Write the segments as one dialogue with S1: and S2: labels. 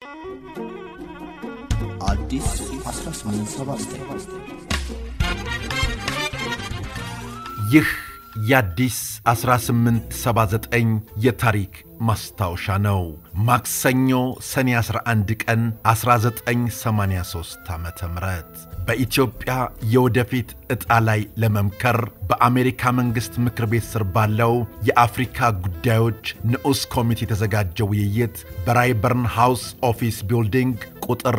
S1: አዲስ 1879
S2: ይህ የአዲስ 1879 የታሪክ ማስታወሻ ነው። ማክሰኞ ሰኔ 11 ቀን 1983 ዓ ም በኢትዮጵያ የወደፊት ዕጣ ላይ ለመምከር በአሜሪካ መንግሥት ምክር ቤት ስር ባለው የአፍሪካ ጉዳዮች ንዑስ ኮሚቴ የተዘጋጀው ውይይት በራይበርን ሃውስ ኦፊስ ቢልዲንግ ቁጥር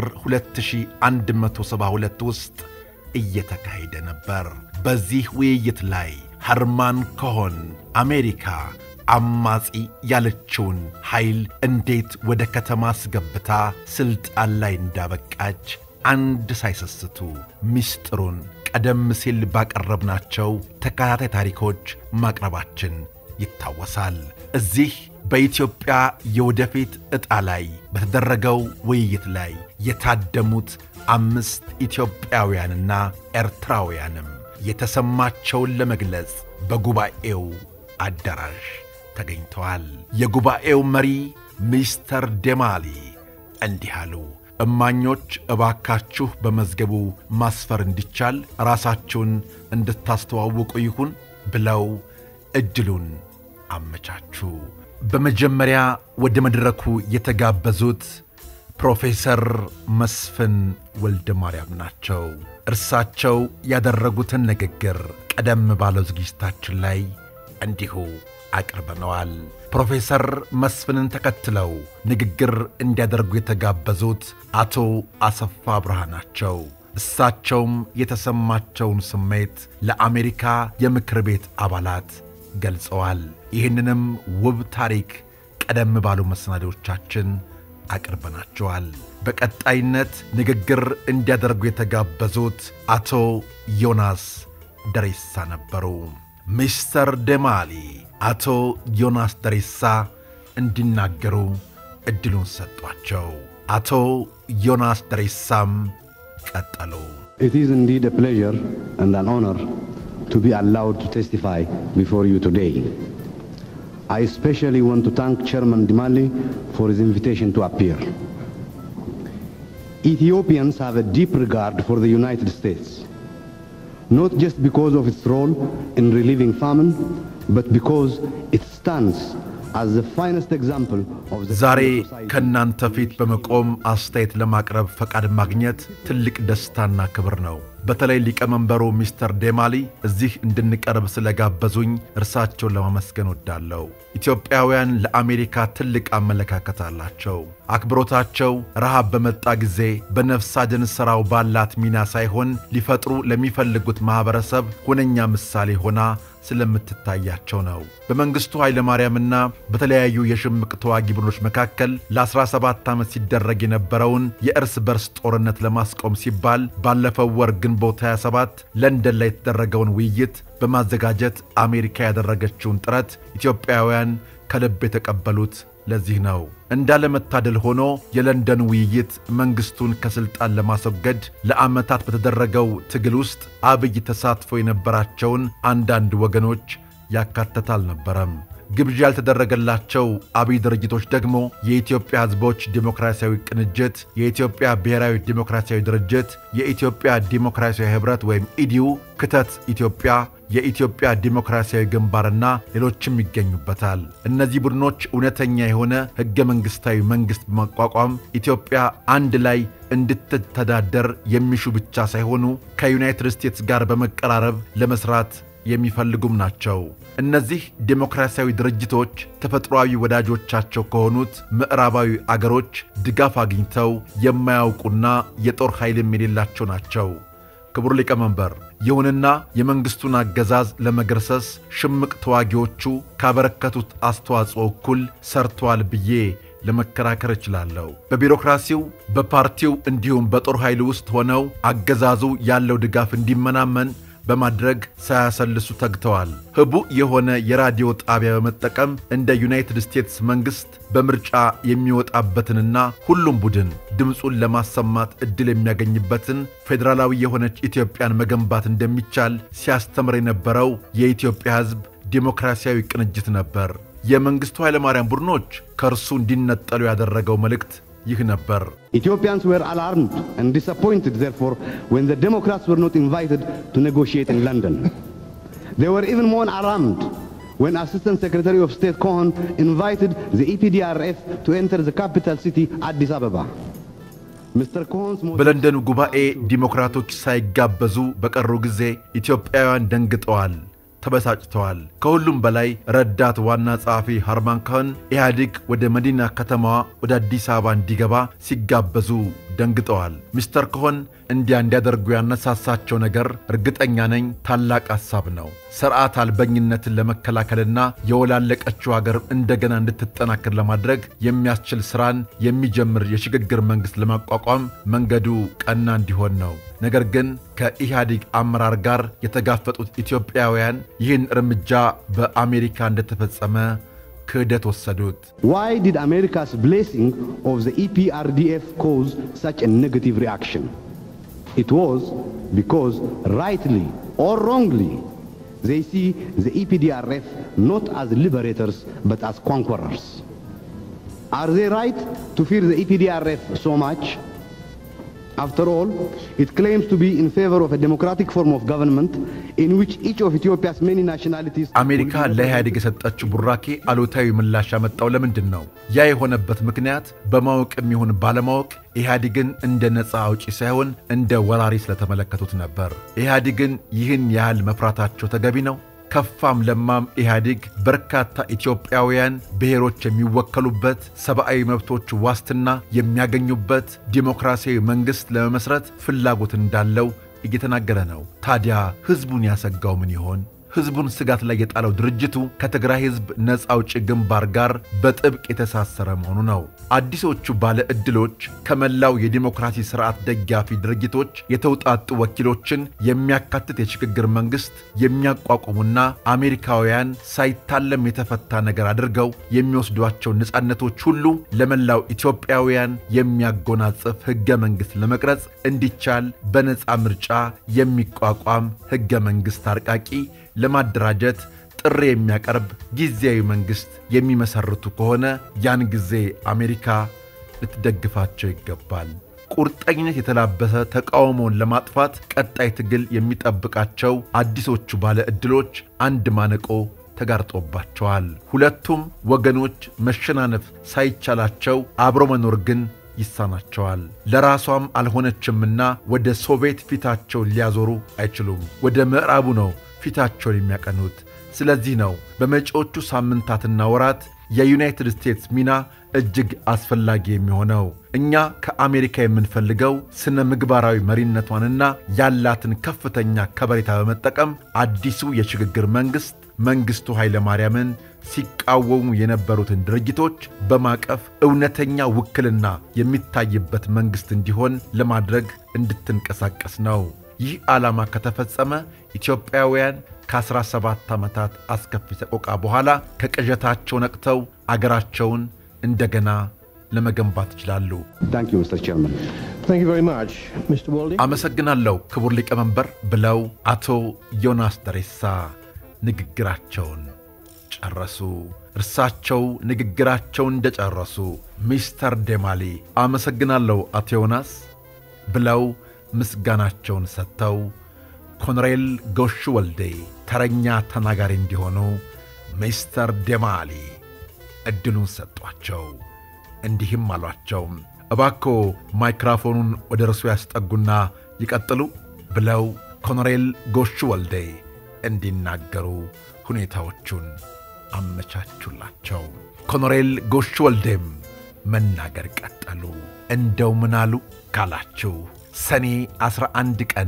S2: 2172 ውስጥ እየተካሄደ ነበር። በዚህ ውይይት ላይ ኸርማን ኮሆን አሜሪካ አማጺ ያለችውን ኃይል እንዴት ወደ ከተማ አስገብታ ሥልጣን ላይ እንዳበቃች አንድ ሳይሰስቱ ምስጢሩን ቀደም ሲል ባቀረብናቸው ተከታታይ ታሪኮች ማቅረባችን ይታወሳል። እዚህ በኢትዮጵያ የወደፊት ዕጣ ላይ በተደረገው ውይይት ላይ የታደሙት አምስት ኢትዮጵያውያንና ኤርትራውያንም የተሰማቸውን ለመግለጽ በጉባኤው አዳራሽ ተገኝተዋል። የጉባኤው መሪ ሚስተር ዴማሊ እንዲህ አሉ። እማኞች እባካችሁ በመዝገቡ ማስፈር እንዲቻል ራሳችሁን እንድታስተዋውቁ ይሁን ብለው ዕድሉን አመቻቹ። በመጀመሪያ ወደ መድረኩ የተጋበዙት ፕሮፌሰር መስፍን ወልደ ማርያም ናቸው። እርሳቸው ያደረጉትን ንግግር ቀደም ባለው ዝግጅታችን ላይ እንዲሁ አቅርበነዋል። ፕሮፌሰር መስፍንን ተከትለው ንግግር እንዲያደርጉ የተጋበዙት አቶ አሰፋ ብርሃ ናቸው። እሳቸውም የተሰማቸውን ስሜት ለአሜሪካ የምክር ቤት አባላት ገልጸዋል። ይህንንም ውብ ታሪክ ቀደም ባሉ መሰናዶቻችን አቅርበናቸዋል። በቀጣይነት ንግግር እንዲያደርጉ የተጋበዙት አቶ ዮናስ ደሬሳ ነበሩ። ሚስተር ደማሊ አቶ ዮናስ ደሬሳ እንዲናገሩ ዕድሉን ሰጧቸው። አቶ ዮናስ ደሬሳም ቀጠሉ።
S3: It is indeed a pleasure and an honor to be allowed to testify before you today. I especially want to thank Chairman Dimali for his invitation to appear. Ethiopians have a deep regard for the United States, not just because of its role in relieving famine, but because it stands as the finest example of the
S2: ዛሬ
S3: kind of society
S2: ከእናንተ ፊት በመቆም አስተያየት ለማቅረብ ፈቃድ ማግኘት ትልቅ ደስታና ክብር ነው። በተለይ ሊቀመንበሩ ሚስተር ዴማሊ እዚህ እንድንቀርብ ስለጋበዙኝ እርሳቸውን ለማመስገን ወዳለሁ። ኢትዮጵያውያን ለአሜሪካ ትልቅ አመለካከት አላቸው። አክብሮታቸው ረሃብ በመጣ ጊዜ በነፍስ አድን ሥራው ባላት ሚና ሳይሆን ሊፈጥሩ ለሚፈልጉት ማኅበረሰብ ሁነኛ ምሳሌ ሆና ስለምትታያቸው ነው። በመንግሥቱ ኃይለማርያምና በተለያዩ የሽምቅ ተዋጊ ቡድኖች መካከል ለ17 ዓመት ሲደረግ የነበረውን የእርስ በርስ ጦርነት ለማስቆም ሲባል ባለፈው ወር ግንቦት 27 ለንደን ላይ የተደረገውን ውይይት በማዘጋጀት አሜሪካ ያደረገችውን ጥረት ኢትዮጵያውያን ከልብ የተቀበሉት ለዚህ ነው። እንዳለመታደል ሆኖ የለንደን ውይይት መንግሥቱን ከሥልጣን ለማስወገድ ለዓመታት በተደረገው ትግል ውስጥ አብይ ተሳትፎ የነበራቸውን አንዳንድ ወገኖች ያካተተ አልነበረም። ግብዣ ያልተደረገላቸው አብይ ድርጅቶች ደግሞ የኢትዮጵያ ሕዝቦች ዴሞክራሲያዊ ቅንጅት፣ የኢትዮጵያ ብሔራዊ ዴሞክራሲያዊ ድርጅት፣ የኢትዮጵያ ዴሞክራሲያዊ ኅብረት ወይም ኢዲዩ፣ ክተት ኢትዮጵያ፣ የኢትዮጵያ ዲሞክራሲያዊ ግንባርና ሌሎችም ይገኙበታል። እነዚህ ቡድኖች እውነተኛ የሆነ ሕገ መንግሥታዊ መንግሥት በማቋቋም ኢትዮጵያ አንድ ላይ እንድትተዳደር የሚሹ ብቻ ሳይሆኑ ከዩናይትድ ስቴትስ ጋር በመቀራረብ ለመሥራት የሚፈልጉም ናቸው። እነዚህ ዴሞክራሲያዊ ድርጅቶች ተፈጥሯዊ ወዳጆቻቸው ከሆኑት ምዕራባዊ አገሮች ድጋፍ አግኝተው የማያውቁና የጦር ኃይልም የሌላቸው ናቸው። ክቡር ሊቀመንበር፣ ይሁንና የመንግሥቱን አገዛዝ ለመገርሰስ ሽምቅ ተዋጊዎቹ ካበረከቱት አስተዋጽኦ እኩል ሰርተዋል ብዬ ለመከራከር እችላለሁ። በቢሮክራሲው በፓርቲው እንዲሁም በጦር ኃይል ውስጥ ሆነው አገዛዙ ያለው ድጋፍ እንዲመናመን በማድረግ ሳያሰልሱ ተግተዋል። ህቡዕ የሆነ የራዲዮ ጣቢያ በመጠቀም እንደ ዩናይትድ ስቴትስ መንግሥት በምርጫ የሚወጣበትንና ሁሉም ቡድን ድምፁን ለማሰማት ዕድል የሚያገኝበትን ፌዴራላዊ የሆነች ኢትዮጵያን መገንባት እንደሚቻል ሲያስተምር የነበረው የኢትዮጵያ ሕዝብ ዴሞክራሲያዊ ቅንጅት ነበር። የመንግሥቱ ኃይለማርያም ቡድኖች ከእርሱ እንዲነጠሉ ያደረገው መልእክት ይህ ነበር።
S3: Ethiopians were alarmed and disappointed, therefore, when the Democrats were not invited to negotiate in London. They were even more alarmed when Assistant Secretary of State Cohen invited the EPDRF to enter the capital city, Addis Ababa. Mr. Cohen's most
S2: በለንደኑ ጉባኤ ዲሞክራቶች ሳይጋበዙ በቀሩ ጊዜ ኢትዮጵያውያን ደንግጠዋል፣ ተበሳጭተዋል። ከሁሉም በላይ ረዳት ዋና ጸሐፊ ሃርማን ኮሄን ኢህአዲግ ወደ መዲና ከተማዋ ወደ አዲስ አበባ እንዲገባ ሲጋበዙ ደንግጠዋል። ሚስተር ኮሆን እንዲያ እንዲያደርጉ ያነሳሳቸው ነገር እርግጠኛ ነኝ ታላቅ ሐሳብ ነው። ሥርዓት አልበኝነትን ለመከላከልና የወላለቀችው አገር እንደገና እንድትጠናከር ለማድረግ የሚያስችል ሥራን የሚጀምር የሽግግር መንግሥት ለማቋቋም መንገዱ ቀና እንዲሆን ነው። ነገር ግን ከኢህአዲግ አመራር ጋር የተጋፈጡት ኢትዮጵያውያን ይህን እርምጃ በአሜሪካ እንደተፈጸመ ክህደት ወሰዱት።
S3: Why did America's blessing of the EPRDF cause such a negative reaction? It was because, rightly or wrongly, they see the EPDRF not as liberators but as conquerors. Are they right to fear the EPDRF so much? After all, it claims to be in favor of a democratic form of government in which each of Ethiopia's many nationalities
S2: አሜሪካ ለኢህአዴግ የሰጠችው ቡራኬ አሉታዊ ምላሽ ያመጣው ለምንድን ነው? ያ የሆነበት ምክንያት በማወቅም ይሁን ባለማወቅ ኢህአዲግን እንደ ነፃ አውጪ ሳይሆን እንደ ወራሪ ስለተመለከቱት ነበር። ኢህአዲግን ይህን ያህል መፍራታቸው ተገቢ ነው? ከፋም ለማም ኢህአዲግ በርካታ ኢትዮጵያውያን ብሔሮች የሚወከሉበት ሰብአዊ መብቶች ዋስትና የሚያገኙበት ዲሞክራሲያዊ መንግሥት ለመመስረት ፍላጎት እንዳለው እየተናገረ ነው። ታዲያ ሕዝቡን ያሰጋው ምን ይሆን? ሕዝቡን ስጋት ላይ የጣለው ድርጅቱ ከትግራይ ሕዝብ ነፃ አውጪ ግንባር ጋር በጥብቅ የተሳሰረ መሆኑ ነው። አዲሶቹ ባለ ዕድሎች ከመላው የዲሞክራሲ ሥርዓት ደጋፊ ድርጅቶች የተውጣጡ ወኪሎችን የሚያካትት የሽግግር መንግሥት የሚያቋቁሙና አሜሪካውያን ሳይታለም የተፈታ ነገር አድርገው የሚወስዷቸው ነፃነቶች ሁሉ ለመላው ኢትዮጵያውያን የሚያጎናጽፍ ሕገ መንግሥት ለመቅረጽ እንዲቻል በነፃ ምርጫ የሚቋቋም ሕገ መንግሥት አርቃቂ ለማደራጀት ጥሪ የሚያቀርብ ጊዜያዊ መንግሥት የሚመሰርቱ ከሆነ ያን ጊዜ አሜሪካ ልትደግፋቸው ይገባል። ቁርጠኝነት የተላበሰ ተቃውሞውን ለማጥፋት ቀጣይ ትግል የሚጠብቃቸው አዲሶቹ ባለ ዕድሎች አንድ ማነቆ ተጋርጦባቸዋል። ሁለቱም ወገኖች መሸናነፍ ሳይቻላቸው አብሮ መኖር ግን ይሳናቸዋል። ለራሷም አልሆነችምና ወደ ሶቪየት ፊታቸውን ሊያዞሩ አይችሉም። ወደ ምዕራቡ ነው ፊታቸውን የሚያቀኑት። ስለዚህ ነው በመጪዎቹ ሳምንታትና ወራት የዩናይትድ ስቴትስ ሚና እጅግ አስፈላጊ የሚሆነው። እኛ ከአሜሪካ የምንፈልገው ስነ ምግባራዊ መሪነቷንና ያላትን ከፍተኛ ከበሬታ በመጠቀም አዲሱ የሽግግር መንግሥት መንግሥቱ ኃይለ ማርያምን ሲቃወሙ የነበሩትን ድርጅቶች በማቀፍ እውነተኛ ውክልና የሚታይበት መንግሥት እንዲሆን ለማድረግ እንድትንቀሳቀስ ነው። ይህ ዓላማ ከተፈጸመ ኢትዮጵያውያን ከ17 ዓመታት አስከፊ ሰቆቃ በኋላ ከቅዠታቸው ነቅተው አገራቸውን እንደገና ለመገንባት ይችላሉ።
S3: Thank you, Mr. Chairman.
S4: Thank you very much, Mr. Walding.
S2: አመሰግናለሁ ክቡር ሊቀመንበር ብለው አቶ ዮናስ ደሬሳ ንግግራቸውን ጨረሱ። እርሳቸው ንግግራቸውን እንደጨረሱ ሚስተር ዴማሊ አመሰግናለሁ አቶ ዮናስ ብለው ምስጋናቸውን ሰጥተው ኮሎኔል ጎሹ ወልዴ ተረኛ ተናጋሪ እንዲሆኑ ሚስተር ዴማሊ ዕድሉን ሰጧቸው። እንዲህም አሏቸው፣ እባክዎ ማይክራፎኑን ወደ እርሱ ያስጠጉና ይቀጥሉ ብለው ኮሎኔል ጎሹ ወልዴ እንዲናገሩ ሁኔታዎቹን አመቻቹላቸው። ኮሎኔል ጎሹ ወልዴም መናገር ቀጠሉ። እንደው ምናሉ ካላችሁ ሰኔ 11 ቀን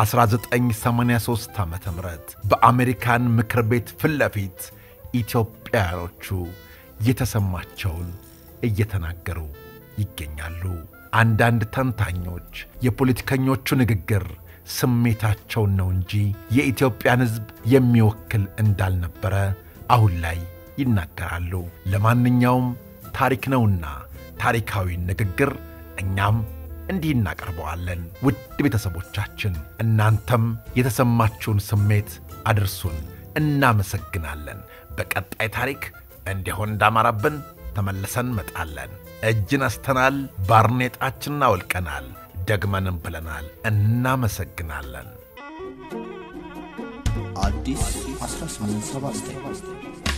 S2: 1983 ዓ ም በአሜሪካን ምክር ቤት ፊት ለፊት ኢትዮጵያውያኖቹ የተሰማቸውን እየተናገሩ ይገኛሉ። አንዳንድ ተንታኞች የፖለቲከኞቹ ንግግር ስሜታቸውን ነው እንጂ የኢትዮጵያን ሕዝብ የሚወክል እንዳልነበረ አሁን ላይ ይናገራሉ። ለማንኛውም ታሪክ ነውና ታሪካዊ ንግግር እኛም እንዲህ እናቀርበዋለን። ውድ ቤተሰቦቻችን እናንተም የተሰማችሁን ስሜት አድርሱን። እናመሰግናለን። በቀጣይ ታሪክ እንዲሆን እንዳማራብን ተመልሰን እንመጣለን። እጅ ነስተናል፣ ባርኔጣችንን አውልቀናል፣ ደግመንም ብለናል። እናመሰግናለን።
S1: አዲስ 1879